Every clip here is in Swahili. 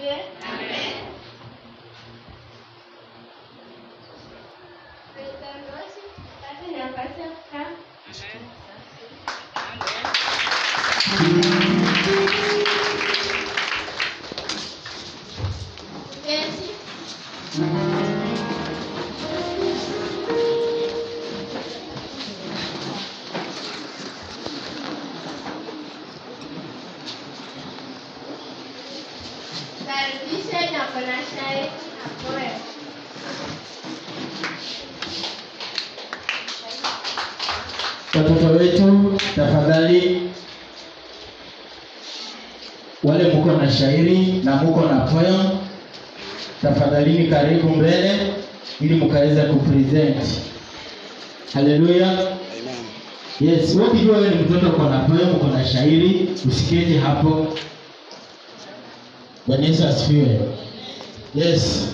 asifiwe. Praise the Lord. Sasa nafasi ya kukaa. Keti. Karibisha na kuna shairi na poem. Watoto wetu tafadhali, wale muko na shairi na muko na poem, tafadhalini karibu mbele ili mukaweza kupresent. Haleluya. Yes, wewe ukijua wewe ni mtoto uko na poem, uko na shairi, usiketi hapo. Bwana Yesu asifiwe. Yes.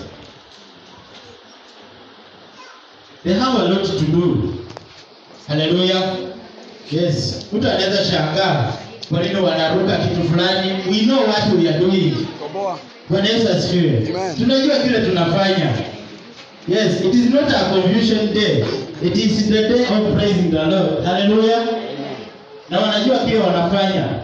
They have a lot to do. Haleluya. Yes. Mtu anaweza shangaa kwa nini wanaruka kitu fulani. We know what we are doing. Bwana Yesu asifiwe. Amen. Tunajua kile tunafanya. Yes, it is not a confusion day. It is the day of praising the Lord. Haleluya. Na wanajua kile wanafanya.